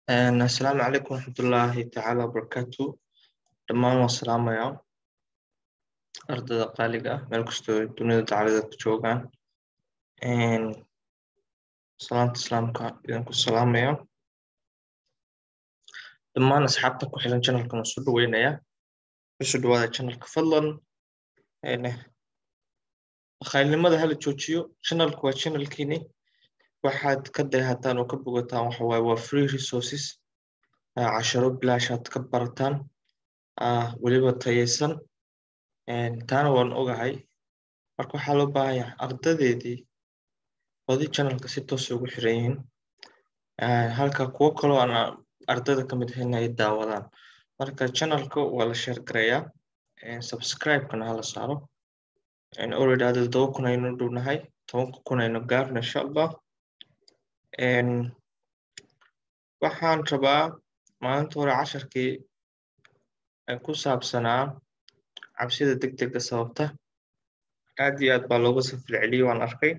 asalaamu calaykum waraxmatullaahi tacaala wabarakaatu dhammaan waan salaamayaa ardayda qaaliga ah meel kastoo dunida dacaladeed ku joogaan salaanta islaamka idinku salaamaya dhammaan asxaabta ku xiran channelkan waan soo dhaweynaya kusoo dhawaada channelka fadlan bakhaylnimada hala joojiyo channelku waa channelkiini waxaad ka dayhataan oo ka bogataan waxa waaye waa free resources casharo bilaashaad ka barataan weliba tayaysan taana waan ogahay marka waxaa loo baahan yahay ardadeedii badi channelka si toosa ugu xiran yihiin halka kuwo kaloo aan ardayda ka mid ahayn ay daawadaan marka channelka waa la share gareeyaa subscribe-kana hala saaro already hadda todoba kun aynu dhownahay tobanka kun aynu gaarno insha allah waxaan rabaa maalinta hore casharkii ku saabsanaa cabsida deg dega sababta aad iyo aad baa looga safil celiyey waan arkay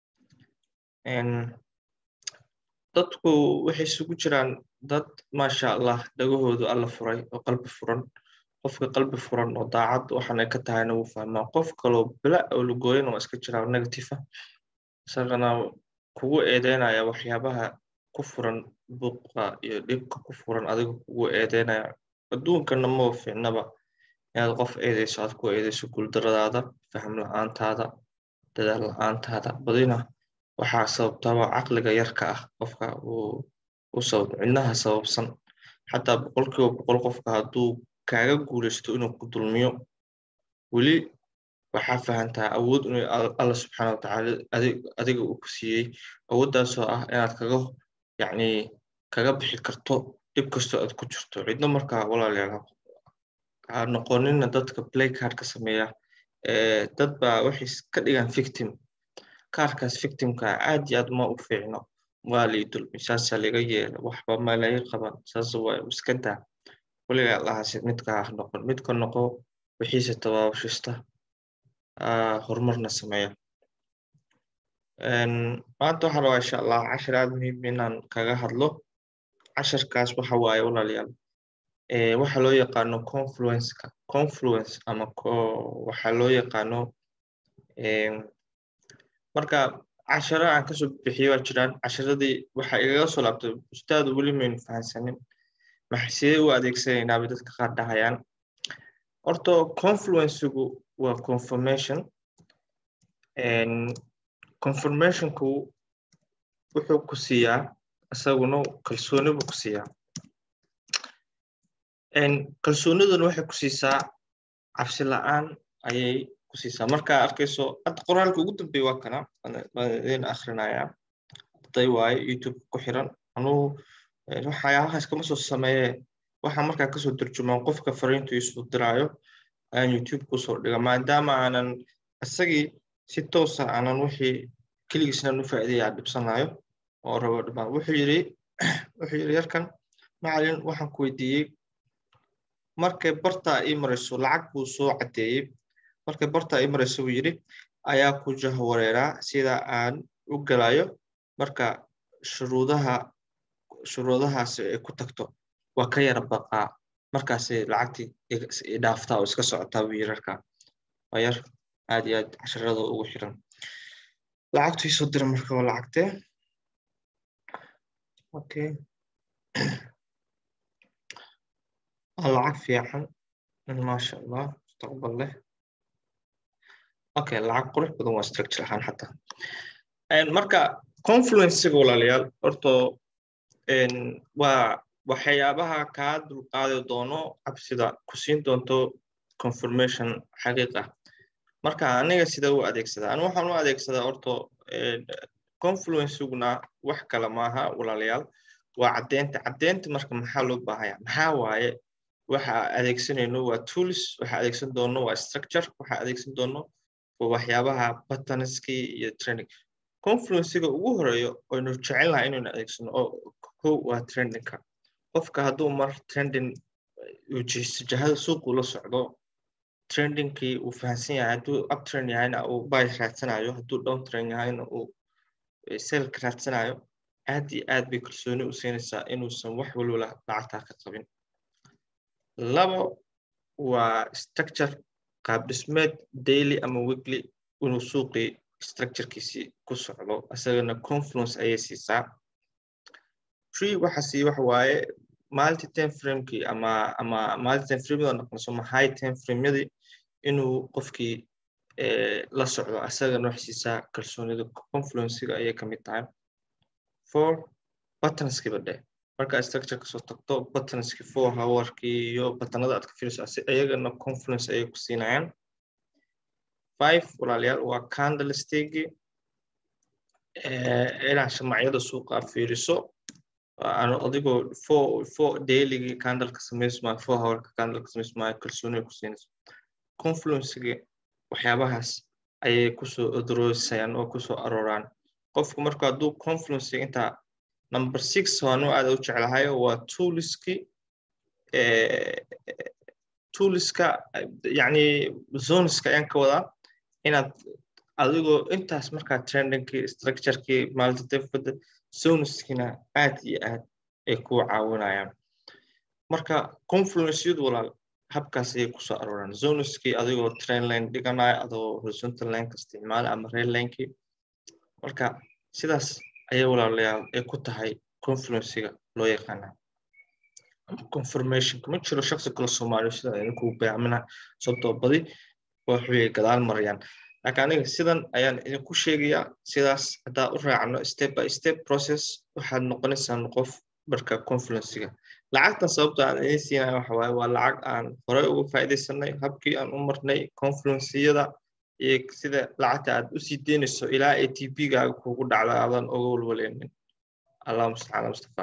dadku waxay isugu jiraan dad maasha allah dhagahoodu alla furay oo qalbi furan qofka qalbi furan oo daacad waxaan ay ka tahayna wuu fahmaa qof kaloo bila oo lugooyana waa iska jiraa negative isagana kugu eedeynaya waxyaabaha ku furan buuqa iyo dhibka ku furan adiga kugu eedeynaya adduunkana maba fiicnaba inaad qof eedeyso aad ku eedeyso guuldaradaada faham la-aantaada dadaal la-aantaada badina waxaa sababtaba caqliga yarka ah qofka u sabab cidnaha sababsan xataa boqolkiiba boqol qofka hadduu kaaga guulaysto inuu ku dulmiyo weli waxaa fahantaa awood inuu alla subxaana watacaala adiga uu ku siiyey awooddaasoo ah inaad kaga yacni kaga bixi karto dhib kastoo aad ku jirto cidno markaa walaalayaal ha noqonina dadka play cardka sameeya dad baa waxay ka dhigaan victim kaarkaas victimka aad iyo aad ma u fiicno waa lii dulmi saasaa laga yeela waxba ma laga qaban saas waa iska daa weligaa allahaasi midka ah noqon midka noqo wixiise tabaabashista horumarna sameeya maanta waxaa rabaa insha allah cashar aad muhiim inaan kaga hadlo casharkaas waxa waaye walaalayaal waxa loo yaqaano confluenceka confluence ama waxa loo yaqaano marka casharo aan kasoo bixiyo waa jiraan casharadii waxa igaga soo laabtay ustaadu weli maynu fahansanin maxay sidee u adeegsanaynaa bay dadka qaar dhahayaan horta confluencegu waa confirmation confirmationku wuxuu ku siiyaa isaguna kalsooni buu ku siiyaa kalsooniduna waxay ku siisaa cabsi la-aan ayay ku siisaa markaa arkayso hadda qoraalka ugu dambeeya waa kana waan idin akhrinayaa arday waaye youtube ku xiran anugu waxyaabahaas kama soo sameeye waxaa markaa kasoo turjumaan qofka fariintu isuu diraayo ayaan youtube kusoo dhiga maadaama aanan isagii si toosa aanan wixii keligiisnan u faa'iidaya dhibsanayo oo rabo dhimaan wuxuu yidhi wuxuu yidhi yarkan macalin waxaan ku weydiiyey markay bartaa ii marayso lacag buu soo caddeeyey markay bartaa ii marayso buu yidhi ayaa ku jahwareeraa sida aan u galayo marka shuruudaha shuruudahaasi ay ku tagto waa ka yara baqaa markaasay lacagtii dhaaftaa oo iska socotaa buu yidhi arkaa waa yar aad iyo aad casharada ugu xiran lacagtu isoo dira marka waa lacagtee okay waa lacag fiican maasha allah mustaqbal leh okay lacag qurux badan waa structure ahaan xataa marka confluencega walaalayaal horto waa waxyaabaha kaa dulqaadi doono cabsida ku siin doonto confirmation xaqiiq ah marka aniga sida u adeegsadaa anu waxaan u adeegsadaa horto confluenceguna wax kale maaha walaalayaal waa caddeynta caddeynta marka maxaa loo baahaya maxaa waaye waxa adeegsanayno waa tools waxa adeegsan doono waa structure waxa adeegsan doono waa waxyaabaha buttonskii iyo training confluencega ugu horeeyo aynu jecel lahay inaynu adeegsano oo kow waa trendingka qofka hadduu mar trending jahada suuqu la socdo trendingkii uu fahansan yahay hadduu uptrend yahayna uu buy raadsanayo hadduu down trend yahayna uu selka raadsanayo aad iyo aad bay kalsooni u siinaysaa inuusan wax walwala lacagtaa ka qabin labo waa structure qaab dhismeed daily ama weekly inuu suuqii structurekiisii ku socdo isagana confluence ayay siisaa tree waxa sii waxa waaye multi time framekii ama ama multi time frameyada noqonayso ama high time frameyadii inuu qofkii la socdo isagana wax siisaa kalsoonida confluencega ayay ka mid tahay for buttonskiba dheh marka structure kasoo tagto buttonski four hourkii iyo buttonada aad ka fiiriso iyagana confluence ayay ku siinayaan five walaalayaal waa candlestickii inaad shamacyada suuqa fiiriso adigoo four four dailygii candleka samaysmaayo four hourka candleka samaysmaayo kalsooniga ku siinayso confluencegi waxyaabahaas ayay kusoo odroosayaan oo kusoo arooraan qofku marka hadduu confluence intaa number six waanu aada u jeclahay waa tooliski tooliska yani zoneska ayaan ka wadaa inaad adigoo intaas markaa trendingkii structurekii multidefada zoneskina aad iyo aad ay ku caawinayaan marka confluenceyadu walaal habkaas ayay kusoo arooraan zoneskii adigoo train line dhiganayo adoo horizontal lineka isticmaala ama rail linekii marka sidaas ayay walaalayaal ay ku tahay confluencega loo yaqaana ama confirmationka ma jiro shaksi kale soomaaliya sida idinkuu beecmina sababtoo badi waxbay gadaal marayaan laakiin aniga sidan ayaan idinku sheegayaa sidaas haddaa u raacno step by step process waxaad noqonaysaan qof marka confluencega lacagtan sababta aan idin siinaya waxa waaye waa lacag aan horey uga faa'iidaysanay habkii aan u marnay confluenceyada iyo sida lacagta aad usii deynayso ilaa a t p gaaga kugu dhacda aadan uga walwaleynin allah mustacaan mustafa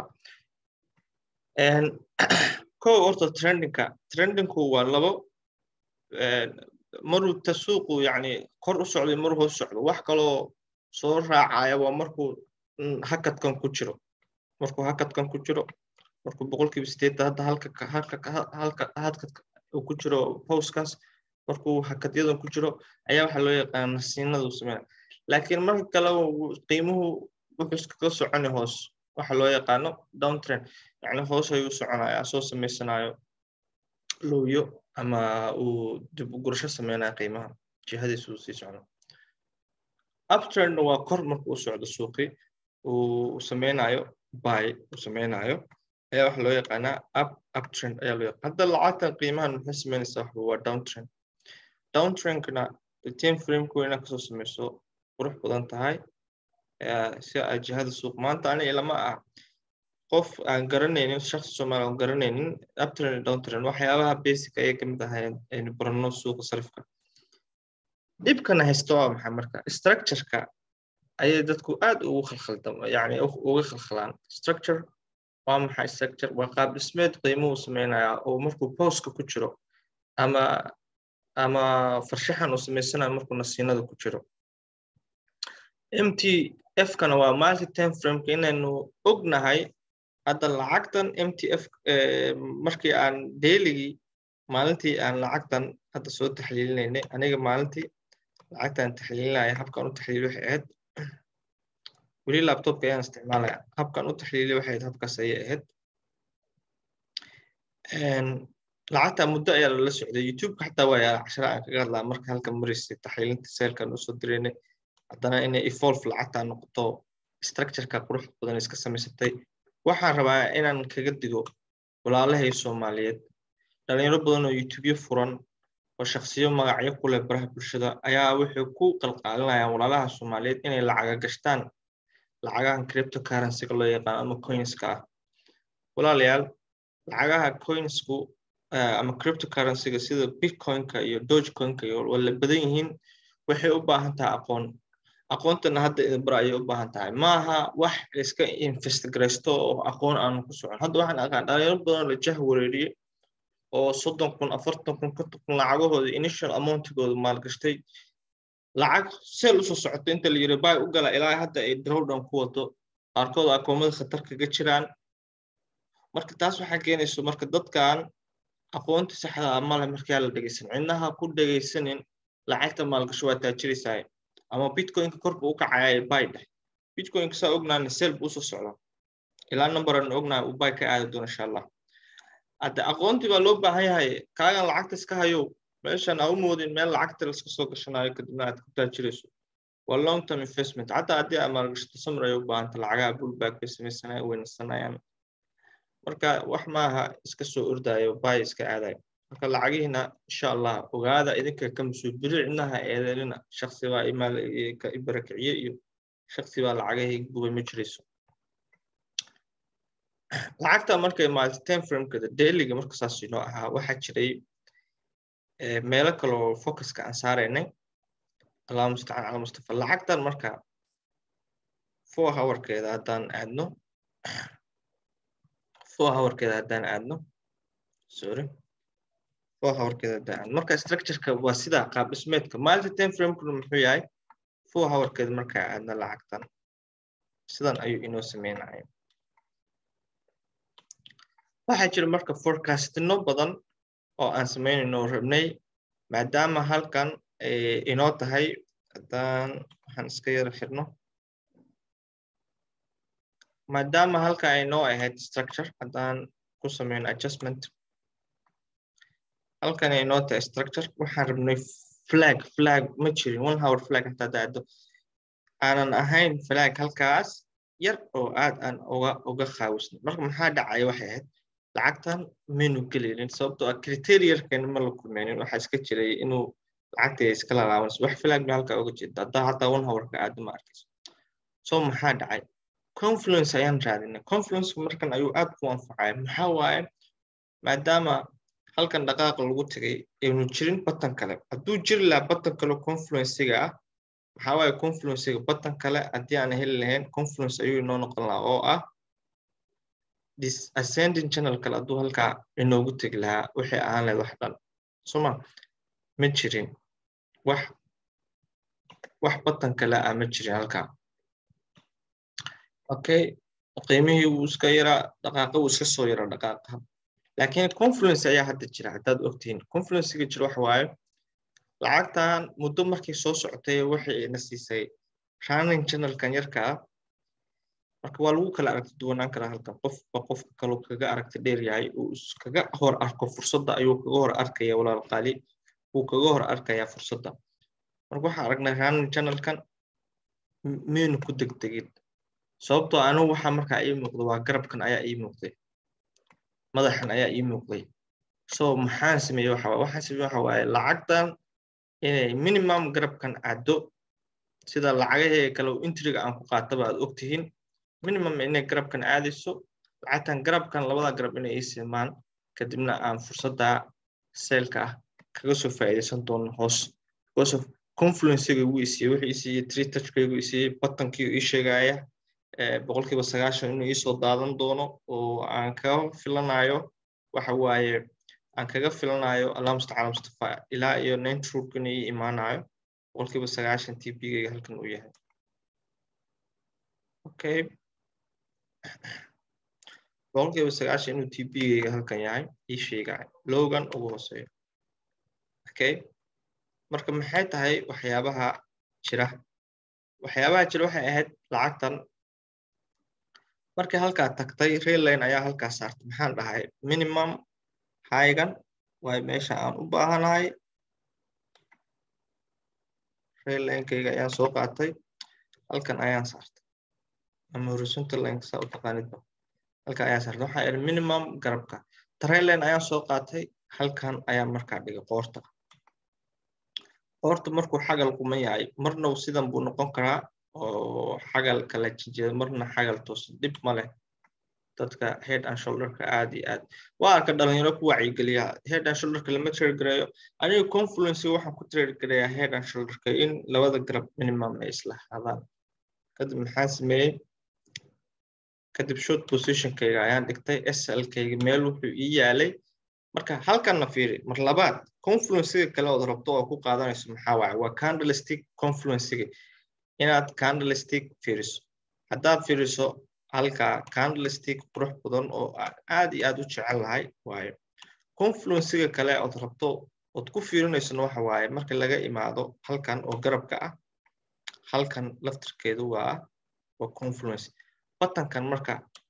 ko horta trendingka trendingku waa labo maruu tasuuqu yani kor u socday maruu hoos socdo wax kaloo soo raacaya waa markuu hakadkan ku jiro markuu hakadkan ku jiro markuu boqolkiiba sideetan hadda halka halka halka hakadka uu ku jiro postkaas markuu hakadyadan ku jiro ayaa waxaa loo yaqaana nasiinada uu sameynaya laakiin marka kale qiimuhu wuxuu iskaga soconi hoos waxa loo yaqaano downtrend yani hoos ayuu soconaya soo samaysanayo lowyo ama uu dib u gurasho sameynaya qiimaha jihadiisa uu sii socdo uptrendna waa kor marka uu socdo suuqii uu sameynayo buy uu sameynayo ayaa waxa loo yaqaanaa up uptrend ayaa loo yaqaan hadda lacagtan qiimahan maxay sameynaysaa waxa waa downtrend downtrendkana time frameka inaad kasoo sameyso qurux badan tahay si ay jihada suuq maanta aniga lama ah qof aan garanaynin shakhsi soomaali aan garanaynin uptrend downtrend waxyaabaha basic ayay kamid ahay aynu barano suuqa sarifka dhibkana haysta waa maxay marka structureka ayay dadku aad ugu khalkhaldam yani uga khalkhalaan structure waa maxay structure waa qaab dhismeed qiimuhu sameynaya oo markuu postka ku jiro ama ama farshaxan uu samaysanayo markuu nasiinada ku jiro mt f-kana waa multi time frameka inaynu ognahay hadda lacagtan mtf markii aan dailigii maalintii aan lacagtan hadda soo taxliilinaynay aniga maalintii lacagtaan taxliilinaya habkaan u taxliili waxay ahayd weli laptopka ayaan isticmaalaya habkaan u taxliili waxay ahayd habkaas ayay ahayd lacagta muddo ayaa lala socday youtubeka xataa waa yaala cashara aan kaga hadlaa marka halka maraysay taxliilinta seelkan usoo diraynay haddana inay evolve lacagtaa noqoto structureka qurux badan iska samaysatay waxaan rabaa inaan kaga digo walaalahay soomaaliyeed dhalinyaro badan oo youtubyo furan oo shaksiyo magacyo ku leh baraha bulshada ayaa waxay ku qalqaalinayaan walaalaha soomaaliyeed inay lacaga gashtaan lacagahan cryptocurrencyga loo yaqaan ama coinska ah walaalayaal lacagaha coinsku ama cryptocurrencyga sida bitcoinka iyo dogecoinka iyo wala badan yihiin waxay u baahan tahay aqoon aqoontana hadda idinbara ayay u baahan tahay maaha wax iska investigraysto oo aqoon aanu ku socon hadda waxaan aqaan dhalinyaro badan la jah wareeriyey oo soddon kun afartan kun konton kun lacagahooda initial amountigooda maalgashtay lacag seel usoo socoto inta la yiri bay u gala ilaa hadda ay drawdown ku wado qaarkood akoomada khatar kaga jiraan marka taas waxaa keenayso marka dadkan aqoonta saxda ah male markaa la dhegeysan cidnaha ku dhegeysanin lacagta maalgasho waa taajiraysaa ama bitcoinka korba u kacaya bay dheh bitcoinka saa ognaana seel buu usoo socdaa ilaa number aan ognahay uu bay ka aadi doono insha allah hadde aqoontii baa loo baahan yahay kaagan lacagta iska hayo meeshan aa u moodin meel lacagta laska soo gashanayo kadibna aad ku taajirayso waa long term investment xataa haddii aad maalgashato samir ay u baahanta lacagaha bullback bay samaysanaya weynsanayaan marka wax maaha iska soo ordayo bay iska aadayo marka lacagihiina insha allah ogaada idinka ka mas-uul biri cidnaha eedeelina shaksi baa imaal ka ibarakiciye iyo shaksi baa lacagahii gubay ma jirayso lacagta markay maarata time framekada dailiga marka saas inoo ahaa waxaa jiray meelo kaloo focuska aan saaraynay allahu mustacaan cala mustafa lacagtan marka four hourkeeda haddaan aadno four hourkeeda haddaan aadno sorry four hourkeeda haddaan aadno marka structureka waa sidaa qaab dhismeedka maalinta time framekuna muxuu yahay four hourkeeda markaa aadno lacagtan sidan ayuu inoo sameynaya waxaa jira marka forecastino badan oo aan samaynayno rabnay maadaama halkan inoo tahay haddaan waxaan iska yara xirno maadaama halkan ay noo ahayd structure haddaan ku sameyno adjustment halkan ay noo tahay structure waxaan rabnay flag flag ma jirin one hour flag hataa daado aanan ahayn flag halkaas yar oo aad aan uga uga qaawisnay marka maxaa dhacaya waxay ahayd lacagtan maynu geleynin sababtoo ah criteriarkeena ma la kulmeynin waxaa iska jiray inuu lacagtay iska lalaabanayso wax flag ba halkaa uga jeeda haddaa hataa one hourka aada ma arkayso so maxaa dhacay confluence ayaan raadinay confluence markan ayuu aad ku anfacaya maxaa waaye maadaama halkan dhaqaaqa lagu tegay aynu jirin batan kale hadduu jiri lahaa batan kale confluencega ah maxaa waaye confluencega batan kale haddii aan heli lahayn confluence ayuu inoo noqon lahaa oo ah ascending channel kale hadduu halkaa inoogu tegi lahaa waxay ahaan lahayd wax dhan soma ma jirin wax wax batan kale ah ma jirin halkaa okay qiimihii wuu iska yaraa dhaqaaqa wuu iska soo yaraa dhaqaaqa laakiin confluence ayaa hadda jira haddaad ogtihiin confluencega jira waxa waaye lacagtan muddo markay soo socotay waxay ina siisay running channelkan yarka ah marka waa lagu kala aragti duwanaan karaa halkan qofba qofka kaloo kaga aragti dheer yahay uu iskaga hor arko fursadda ayuu kaga hor arkaya walaal qaali wuu kaga hor arkayaa fursadda marka waxaan aragnay running channelkan miynu ku degdegin sababtoo anigu waxaa markaa ii muuqda waa garabkan ayaa ii muuqday madaxan ayaa ii muuqday so maxaan sameeyey waxa waaye waxaan sameeyey waxa waaye lacagtan inay minimum garabkan caddo sida lacagahee kale intriga aan ku qaataba aad ogtihiin minimum inay garabkan aadayso lacagtan garabkan labada garab inay ii simaan kadibna aan fursadda seelka ah kaga soo faa'iidaysan doono hoos because of confluencega wuu isiiyey wuxuu isiiyey tree touchkaygu isiiyey batankii ii sheegaya boqolkiiba sagaashan inuu iisoo daadan doono oo aan kaga filanayo waxa waaye aan kaga filanayo allah mustacala mustafa ilaa iyo ninety rook inuu ii imaanayo boqolkiiba sagaashan t p-gayga halkan uu yahay okay boqolkiiba sagaashan inuu t p-gayga halkan yahay ii sheegaya logan ugu hooseeyo okay marka maxay tahay waxyaabaha jira waxyaabaha jira waxay ahayd lacagtan markii halkaa tagtay railline ayaa halkaa saartay maxaan dhahay minimum haygan waay meesha aan u baahanahay raillinekayga ayaan soo qaatay halkan ayaan saartay ama horizontal line saa u taqaanidba halkan ayaan saartay waxaa ihi minimum garabka trailline ayaan soo qaatay halkan ayaan markaa dhigay qoorta qoorta markuu xagal kuma yahay marna sidan buu noqon karaa oo xagal kala jijeeda marna xagal toosan dhib ma leh dadka head and shoulderka aad iyo aad waa arka dhalinyaro ku wacyigeliya head and shoulderka lama trade gareeyo aniga confluence waxaan ku trade gareeyaa head and shoulderka in labada garab minimum ay isla ahaadaan kadib maxaan sameeyey kadib short positionkayga ayaan dhigtay slkayga meel wuxuu ii yaalay marka halkanna fiiri mar labaad confluencega kale ood rabto oo ku qaadanayso maxaa waaye waa candlestick confluencega inaad candlestick fiiriso haddaad fiiriso halka candlestick qurux badan oo aad iyo aad u jecel lahay waayo confluencega kale ood rabto ood ku fiirinaysona waxa waaye marka laga imaado halkan oo garabka ah halkan laftirkeedu waa waa confluence batankan marka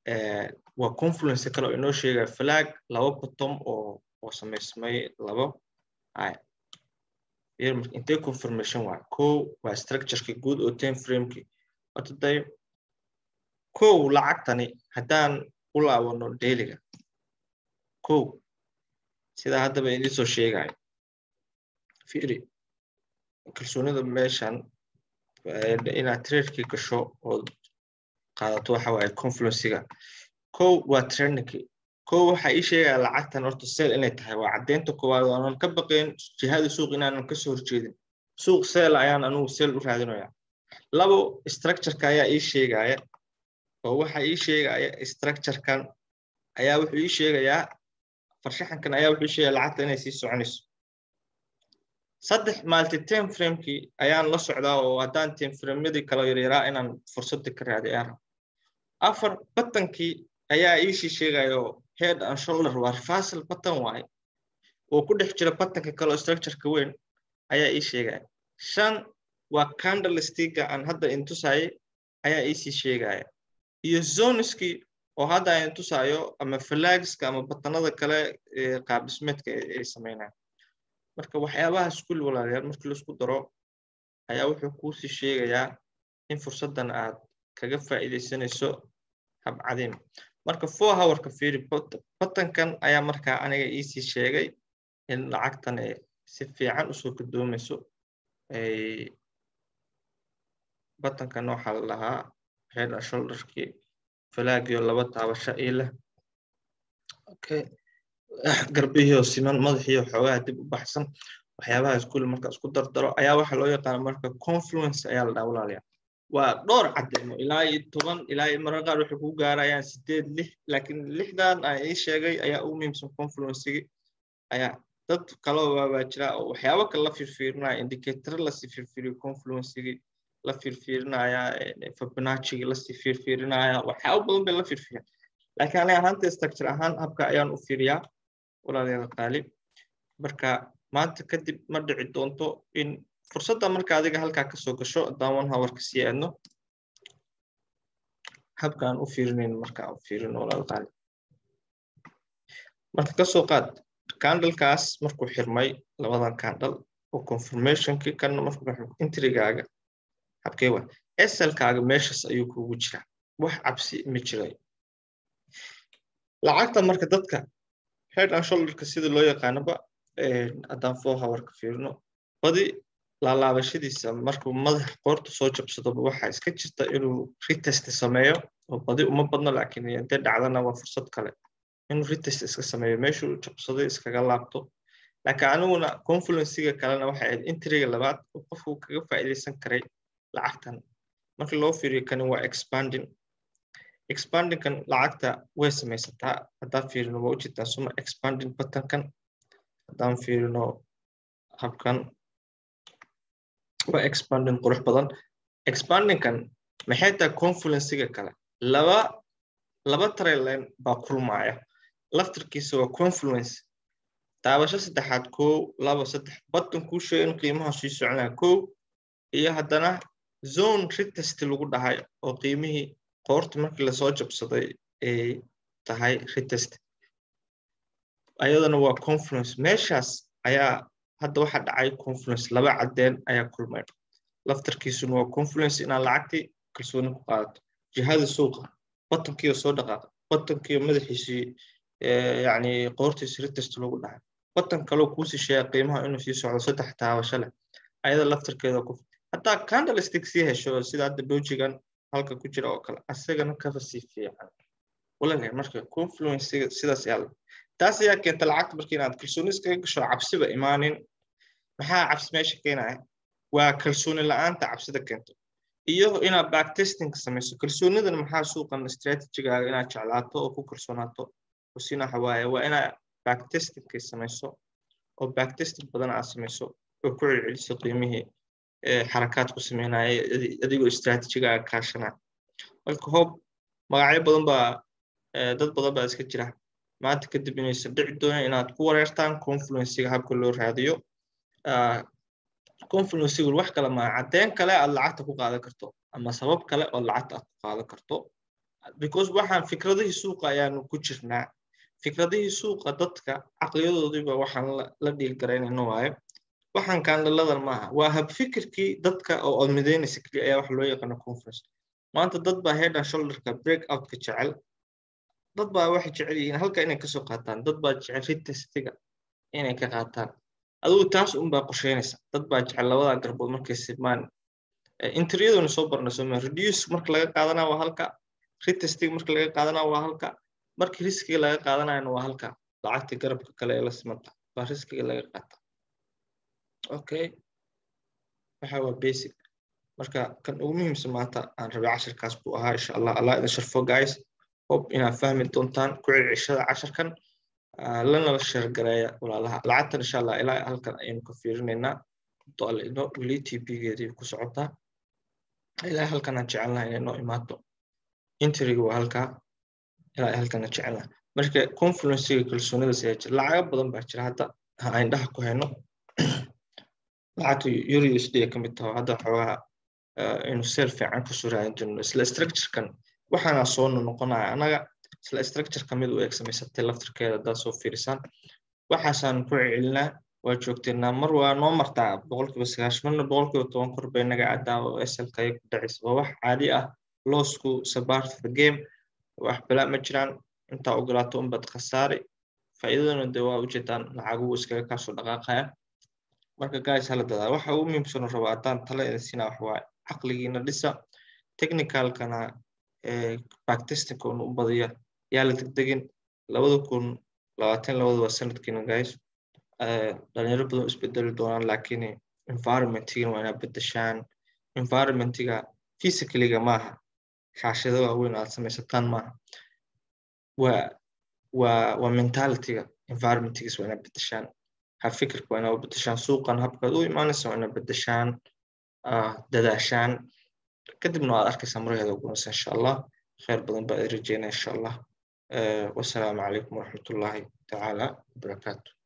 waa confluence kale oo inoo sheegaya flag laba bottom oo oo samaysmay labo ay intee confirmation waa kow waa structureki guud oo ten frameki horta day kow lacagtani haddaan u laabano dailiga kow sidaa haddaba idiin soo sheegayo fiiri kalsoonida meeshan inaad tradekii gasho ood qaadato waxa waaye confluenciga kow waa trendinki kow waxaa ii sheegaya lacagtan horta seel inay tahay waa caddeynta koowaad oonan ka baqayn jihada suuq inaanan kasoo horjeedin suuq seel ayaan anugu seel u raadinaya labo structureka ayaa ii sheegaya oo waxa ii sheegaya structurekan ayaa wuxuu ii sheegayaa farshaxankan ayaa wuxuu sheegaya lacagta inay sii soconayso saddex maalti ten framekii ayaan la socdaa oo haddaan ten framemadii kala yaryaraa inaan fursadda ka raadiy ayaan raba afar batankii ayaa iisii sheegayo head and shoulder waa reversal batan waaye oo ku dhex jira batanka kaleo structureka weyn ayaa ii sheegaya shan waa candlestiga aan hadda intusaaye ayaa iisii sheegaya iyo zoniskii oo hadda aan intusaayo ama flagska ama batanada kale qaabdhismeedka ay sameynaya marka waxyaabahaas kulli walaalayaal markii laisku daro ayaa wuxuu kuusii sheegayaa in fursaddan aad kaga faa'iidaysanayso habcadiim marka four hourka fiiri batankan ayaa markaa aniga iisii sheegay in lacagtan ay si fiican usoo gadoomayso batankan waxaa la dhahaa head and shoulderkii falaagiyo laba taabasho ii leh okay garbihiio siman madaxiio xoogaha dib u baxsan waxyaabahaas kulli marka isku dardaro ayaa waxa loo yaqaana marka confluence ayaa la dhaha walaalayaa waa dhowr caddeemo ilaa iyo toban ilaa iyo marar qaar waxay kugu gaarayaan sideed lix laakiin lixdan aan ii sheegay ayaa ugu muhiimsan confluencigi ayaa dad kaloo waabaa jira oo waxyaabo kale la firfiirinaya indicator lasii firfiiriyo confluencigi la firfiirinaya fibonacciga lasii firfiirinaya waxyaabo badan bay la firfiiran laakiin aniga ahaanta structure ahaan habka ayaan u fiiriyaa walaalayaal qaali marka maanta kadib ma dhici doonto in fursadda marka adiga halkaa kasoo gasho haddaan one hourka sii aadno habka aan u fiirinayn marka aan fiirino walaal qaali marka kasoo qaad candlekaas markuu xirmay labadan candle oo confirmationkii kana markuu intrigaaga habkee waa eselkaaga meeshaas ayuu kugu jiraa wax cabsi ma jiray lacagta marka dadka head and shoulderka sida loo yaqaanoba haddaan four hourka fiirino badi laalaabashadiisa markuu madaxa qoorta soo jabsadoba waxaa iska jirta inuu retest sameeyo oo badi uma badno laakiin intee dhacdana waa fursad kale inuu retest iska sameeyo meeshuu jabsaday iskaga laabto laakiin aniguna confluenciga kalena waxay ahayd intriga labaad oo qofku kaga faa'iidaysan karay lacagtan markii loo fiiriyo kani waa expanding expandingkan lacagta way samaysataa haddaan fiirino waa ujeedtaan suma expanding buttonkan haddaan fiirino habkan waa expanding qurux badan expandingkan maxay tahay confluenciga kale laba laba trailine baa kulmaya laftarkiisa waa confluence taabasho saddexaad kow laba saddex button kuu sheega in qiimaha sii soconaya kow iyo haddana zone retest lagu dhahay oo qiimihii qoorta markii lasoo jabsaday ay tahay retest ayadana waa confluence meeshaas ayaa hadda waxa dhacay confluence laba caddeen ayaa kulmay laftarkiisuna waa confluence inaad lacagtii kalsooni ku qaadato jihada suuqa batankiioo soo dhaqaaqa batankiio madaxiisii yani qoortiisi retest lagu dhahay batan kaloo kuusii sheega qiimaha inuu sii socdo saddex taabasho leh ayada laftarkeeda ku haddaa candlestick sii hesho sida hadda dojigan halka ku jira oo kale asagana kaba sii fiican walaalahay marka confluencega sidaas yaala taas ayaa keenta lacagta marka inaad kalsooni iskaga gasho cabsiba imaanin maxaa cabsi meesha keenaya waa kalsooni la-aanta cabsida keento iyo inaad backtesting samayso kalsoonidan maxaa suuqan strategigaaga inaad jeclaato oo ku kalsoonaato usina waxa waaye waa inaad backtestingkay samayso oo backtesting badan aad samayso oo ku celceliso qiimihii xarakaad ku sameynaya adigoo strategigaaga kaashanaya marka hoob magacyo badan baa dad badan baa iska jira maanta kadib inaysan dhici doonin inaad ku wareertaan confluenciga habka loo raadiyo confluencigu wax kale maa caddeyn kale aad lacagta ku qaadan karto ama sabab kale oo lacagta aad ku qaadan karto because waxaan fikradihii suuqa ayaanu ku jirnaa fikradihii suuqa dadka caqliyadoodiiba waxaan la dhiilgaraynayno waayo waxaan kaanlaladan maaha waa habfikirkii dadka oo aad midaynaysa keliya ayaa waxa loo yaqaano conference maanta dad baa head and shoulderka break outka jecel dad baa waxay jecel yihiin halka inay kasoo qaataan dad baa jecel ritestiga inay ka qaataan adigu taas unbaa qorsheynaysa dad baa jecel labada garbood markay sibmaan interiyaduna soo barna sooma reduce marka laga qaadanaa waa halka ritestiga marka laga qaadanaa waa halka marka riskiga laga qaadanayana waa halka lacagta garabka kale ee la simanta baa riskiga laga qaata okay waxa waa basic marka kan ugu muhiimsan maanta aan rabay cashirkaas buu ahaa insha allah allah idin sharfo guys hope inaad fahmi doontaan ku celcishada casharkan lanala sheergareeya walaalaha lacagtan insha allah ilaa halkan ayaynu ka fiirinaynaa doalino weli tpgeedii ku socotaa ilaa halkan aan jecelnaha inay noo imaato intriga waa halkaa ilaa halkan aan jecelnaha marka confluencega kalsoonidas ayaa jira lacago badan baa jira hadda aan indhaha ku hayno lacagta euro usd ka mid taho hadda xoogaha inuu seel fiican kusoo raadin jirno isla structurekan waxaana soo noqonaya annaga isla structure kamid u eeg samaysatay laftirkeeda haddaad soo fiirisaan waxaasaan ku celcelinaa waa joogteynaa mar waa noo martaa boqolkiiba sagaash marna boqolkiiba toban kor bay naga caddaa oo slka ay ku dhacaysa waa wax caadi ah loosku sabart the game wax balaa ma jiraan intaa ogolaato unbad khasaari faa'iidadana dee waa ujeedaan lacaguhu iskaga kaasoo dhaqaaqaya marka guys hala dadaa waxa ugu muhiimsan rabo haddaan tala idin siinaa wax waaye caqligiina dhisa technicalkana backtestinka unu u badiya yaa la degdegin labada kun labaatan labada waa sanadkiina guys dhalinyaro badan isbedeli doonaan laakiin environmentigana waa inaad bedeshaan environmentiga physicaliga maaha shaashada waaweyn aad samaysataan maaha waa waa waa mentalityga environmentigiis waa inaad bedeshaan fikirka waa inaad u bedeshaan suuqan habkaad u imaanaysa waa inaad bedeshaan dadaashaan kadibna waad arkaysaa maraheeda ugunaysa insha allah khayr badan baa rajeynaya insha allah wasalaamu calaykum waraxmatullaahi tacaala wabarakaatu